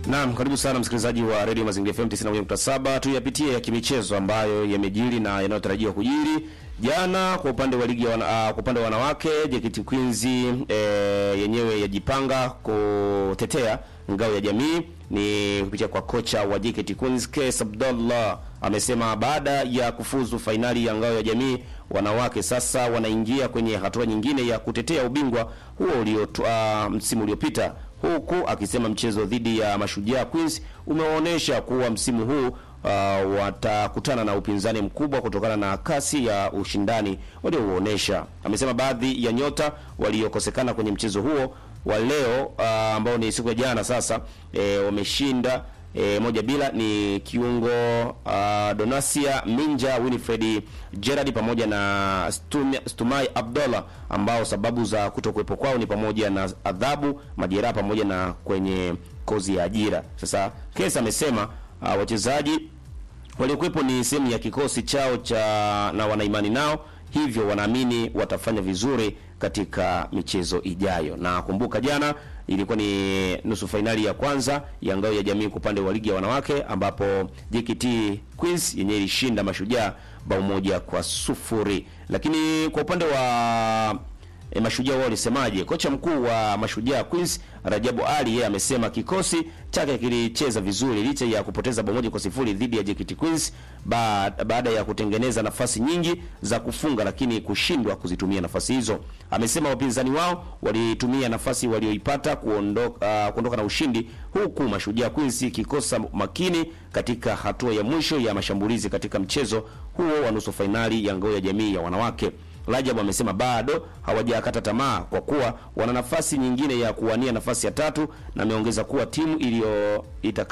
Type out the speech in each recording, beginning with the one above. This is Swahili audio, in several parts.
Naam, karibu sana msikilizaji wa Radio Mazingira FM 91.7. Tuyapitie ya kimichezo ambayo yamejiri na yanayotarajiwa kujiri. Jana kwa upande wa ligi ya wana, uh, kwa upande wa wanawake JKT Queens eh, yenyewe yajipanga kutetea ngao ya jamii ni kupitia kwa kocha wa JKT Queens Kes Abdullah amesema baada ya kufuzu fainali ya ngao ya jamii wanawake sasa wanaingia kwenye hatua nyingine ya kutetea ubingwa huo uliotoa msimu uliopita huku akisema mchezo dhidi ya Mashujaa Queens umeonyesha kuwa msimu huu uh, watakutana na upinzani mkubwa kutokana na kasi ya ushindani waliouonesha. Amesema baadhi ya nyota waliokosekana kwenye mchezo huo wa leo uh, ambao ni siku ya jana sasa e, wameshinda e, moja bila ni kiungo uh, Donasia Minja, Winifred Gerard pamoja na Stumai, Stumai Abdullah ambao sababu za kutokuwepo kwao ni pamoja na adhabu, majeraha pamoja na kwenye kozi ya ajira. Sasa Kesa amesema uh, wachezaji waliokuwepo ni sehemu ya kikosi chao cha na wanaimani nao, hivyo wanaamini watafanya vizuri katika michezo ijayo. Na kumbuka jana ilikuwa ni nusu fainali ya kwanza ya ngao ya jamii kwa upande wa ligi ya wanawake ambapo JKT Queens yenyewe ilishinda Mashujaa bao moja kwa sufuri. Lakini kwa upande wa e, Mashujaa wao walisemaje? Kocha mkuu wa Mashujaa Queens Rajabu Ali yeye amesema kikosi chake kilicheza vizuri licha ya kupoteza bao moja kwa sifuri dhidi ya JKT Queens baada ya kutengeneza nafasi nyingi za kufunga lakini kushindwa kuzitumia nafasi hizo. Amesema wapinzani wao walitumia nafasi walioipata kuondoka, uh, kuondoka na ushindi huku Mashujaa Queens ikikosa makini katika hatua ya mwisho ya mashambulizi katika mchezo huo wa nusu fainali ya ngao ya jamii ya wanawake. Rajabu amesema bado hawajakata tamaa kwa kuwa wana nafasi nyingine ya kuwania nafasi ya tatu, na ameongeza kuwa timu iliyo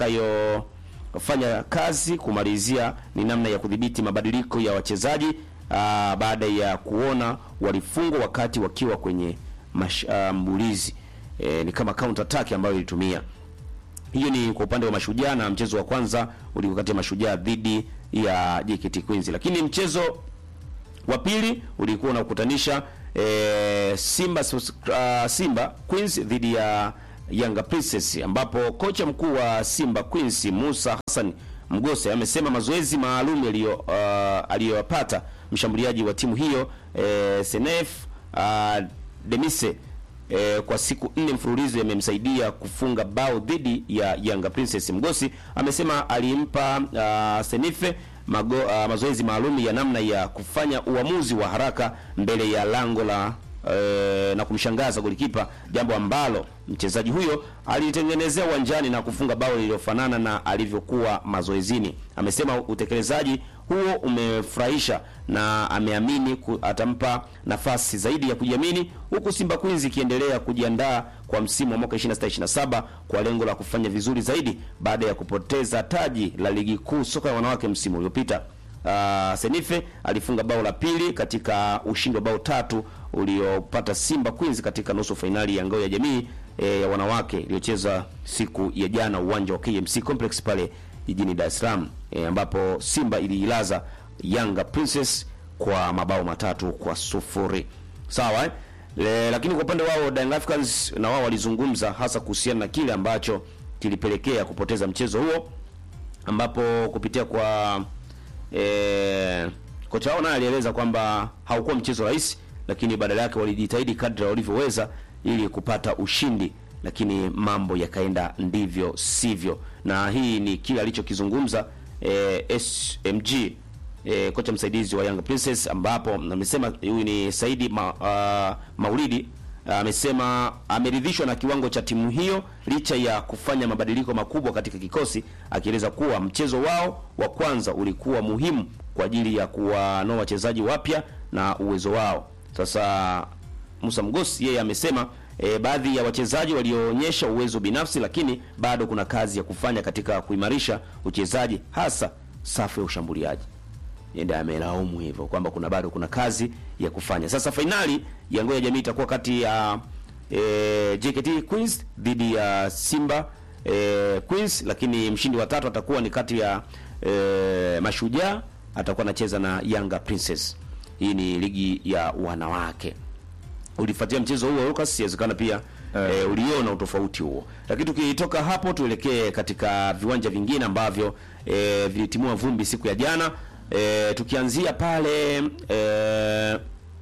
itakayofanya kazi kumalizia ni namna ya kudhibiti mabadiliko ya wachezaji aa, baada ya kuona walifungwa wakati wakiwa kwenye mashambulizi e, ni kama counter attack ambayo ilitumia. Hiyo ni kwa upande wa Mashujaa, na mchezo wa kwanza ulikuwa kati ya Mashujaa dhidi ya JKT Queens, lakini mchezo wa pili ulikuwa unakutanisha e, Simba uh, Simba Queens dhidi ya Yanga Princess, ambapo kocha mkuu wa Simba Queens Musa Hassan Mgose amesema mazoezi maalum yaliyo uh, aliyopata mshambuliaji wa timu hiyo e, Senef uh, Demise e, kwa siku nne mfululizo yamemsaidia kufunga bao dhidi ya Yanga Princess. Mgosi amesema alimpa uh, Senife Mago, uh, mazoezi maalum ya namna ya kufanya uamuzi wa haraka mbele ya lango la uh, na kumshangaza golikipa, jambo ambalo mchezaji huyo alitengenezea uwanjani na kufunga bao lililofanana na alivyokuwa mazoezini. Amesema utekelezaji huo umefurahisha na ameamini atampa nafasi zaidi ya kujiamini, huku Simba Queens ikiendelea kujiandaa kwa msimu wa mwaka 26-27 kwa lengo la kufanya vizuri zaidi baada ya kupoteza taji la ligi kuu soka ya wanawake msimu uliopita. Uh, Senife alifunga bao la pili katika ushindi wa bao tatu uliopata Simba Queens katika nusu fainali ya ngao ya jamii e, ya wanawake iliyocheza siku ya jana uwanja wa KMC Complex pale jijini Dar es Salaam e, ambapo Simba iliilaza Yanga Princess kwa mabao matatu kwa sufuri. Sawa eh? Le, lakini kwa upande wao Young Africans na wao walizungumza hasa kuhusiana na kile ambacho kilipelekea kupoteza mchezo huo ambapo kupitia kwa e, kocha wao naye alieleza kwamba haukuwa mchezo rahisi, lakini badala yake walijitahidi kadri walivyoweza ili kupata ushindi, lakini mambo yakaenda ndivyo sivyo, na hii ni kile alichokizungumza e, SMG e, kocha msaidizi wa Young Princess, ambapo amesema huyu ni Saidi ma, uh, Maulidi amesema uh, ameridhishwa na kiwango cha timu hiyo licha ya kufanya mabadiliko makubwa katika kikosi, akieleza kuwa mchezo wao wa kwanza ulikuwa muhimu kwa ajili ya kuwanoa wachezaji wapya na uwezo wao. Sasa Musa Mgosi yeye amesema e, baadhi ya wachezaji walioonyesha uwezo binafsi, lakini bado kuna kazi ya kufanya katika kuimarisha uchezaji, hasa safu ya ushambuliaji. Yeye amelaumu hivyo kwamba kuna bado kuna kazi ya kufanya. Sasa fainali ya ngao ya jamii itakuwa kati ya e, JKT Queens dhidi ya Simba e, Queens, lakini mshindi wa tatu atakuwa ni kati ya e, Mashujaa atakuwa anacheza na Yanga Princess. Hii ni ligi ya wanawake. Ulifuatia mchezo huo Lucas, inawezekana pia eh. E, uliona utofauti huo, lakini tukitoka hapo tuelekee katika viwanja vingine ambavyo e, vilitimua vumbi siku ya jana e, tukianzia pale e,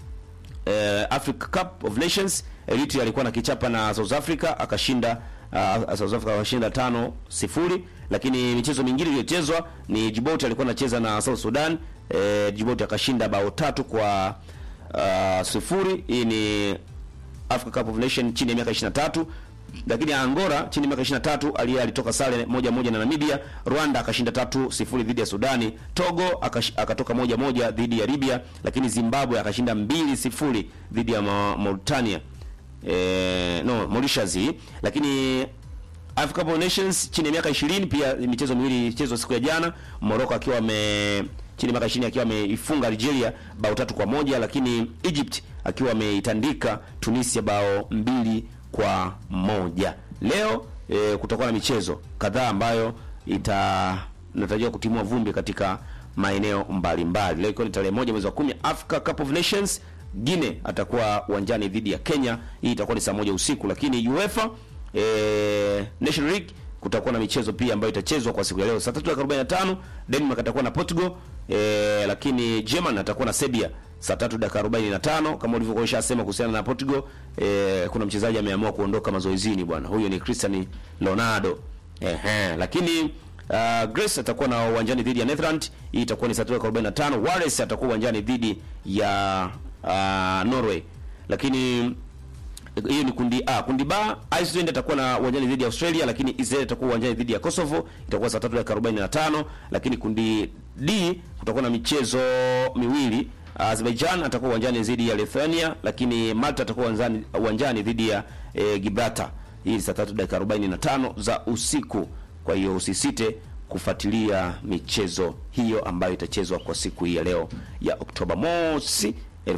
e, Africa Cup of Nations Eritrea alikuwa na kichapa na South Africa akashinda uh, South Africa akashinda tano sifuri, lakini michezo mingine iliyochezwa ni Djibouti alikuwa anacheza na South Sudan e, Djibouti akashinda bao tatu kwa uh, sifuri. Hii ni Africa Cup of Nation chini ya miaka 23 lakini Angola chini ya miaka 23 aliye alitoka sare moja moja na Namibia. Rwanda akashinda tatu sifuri dhidi ya Sudani. Togo akash, akatoka moja moja dhidi ya Libya, lakini Zimbabwe akashinda mbili sifuri dhidi ya Ma Mauritania eh, no Mauritius. Lakini Africa Cup of Nations chini ya miaka 20 pia michezo miwili ilichezwa siku ya jana, Morocco akiwa ame chini ya miaka 20 akiwa ameifunga Algeria bao tatu kwa moja, lakini Egypt akiwa ameitandika Tunisia bao mbili kwa moja. Leo e, kutakuwa na michezo kadhaa ambayo itanatarajiwa kutimua vumbi katika maeneo mbalimbali. Leo ikiwa ni tarehe moja mwezi wa kumi, Africa Cup of Nations, Guinea atakuwa uwanjani dhidi ya Kenya. Hii itakuwa ni saa moja usiku, lakini UEFA e, National League kutakuwa na michezo pia ambayo itachezwa kwa siku ya leo saa 3:45 Denmark atakuwa na Portugal e, lakini German atakuwa na Serbia saa tatu dakika arobaini na tano kama ulivyokuwa ushasema kuhusiana na Portugal. E, kuna mchezaji ameamua kuondoka mazoezini bwana, huyo ni Cristiano Ronaldo. Ehe, lakini uh, Greece atakuwa na uwanjani dhidi ya Netherlands. Hii itakuwa ni saa tatu dakika arobaini na tano Wales atakuwa uwanjani dhidi ya uh, Norway, lakini hiyo ni kundi A. Kundi B, Iceland atakuwa na uwanjani dhidi ya Australia, lakini Israel atakuwa uwanjani dhidi ya Kosovo, itakuwa saa 3 dakika 45. Lakini kundi D kutakuwa na michezo miwili. Azerbaijan atakuwa uwanjani dhidi ya Lithuania, lakini Malta atakuwa uwanjani uwanjani dhidi ya e, Gibraltar. Hii ni saa 3 dakika 45 za usiku. Kwa hiyo usisite kufuatilia michezo hiyo ambayo itachezwa kwa siku hii ya leo ya Oktoba mosi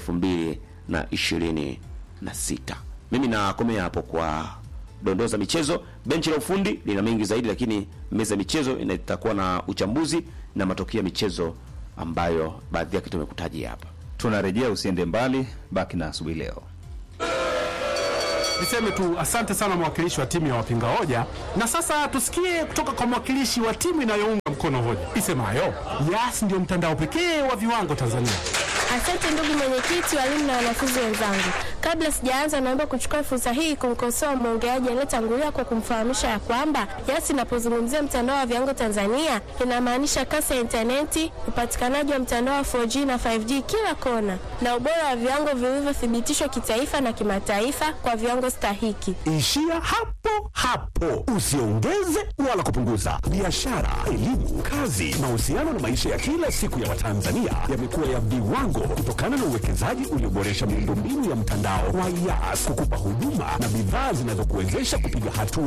2026. Mimi nakomea hapo kwa dondoo za michezo. Benchi la ufundi lina mengi zaidi, lakini meza ya michezo itakuwa na uchambuzi na matokeo ya michezo ambayo baadhi yake tumekutajia hapa. Tunarejea, usiende mbali, baki na asubuhi leo. Niseme tu asante sana mwakilishi wa timu ya wapinga hoja, na sasa tusikie kutoka kwa mwakilishi wa timu inayounga mkono hoja isemayo Yas ndio mtandao pekee wa viwango Tanzania. Asante ndugu mwenyekiti, walimu na wanafunzi wenzangu. Kabla sijaanza, naomba kuchukua fursa hii kumkosoa mwongeaji aliyetangulia kwa kumfahamisha ya kwamba Yas inapozungumzia mtandao wa viwango Tanzania inamaanisha kasi ya intaneti, upatikanaji wa mtandao wa 4G na 5G kila kona, na ubora wa viwango vilivyothibitishwa kitaifa na kimataifa kwa viwango stahiki. Ishia hapo hapo, usiongeze wala kupunguza. Biashara, elimu, kazi, mahusiano na maisha ya kila siku ya Watanzania yamekuwa ya viwango kutokana na uwekezaji ulioboresha miundombinu ya mtandao wa Yas kukupa huduma na bidhaa zinazokuwezesha kupiga hatua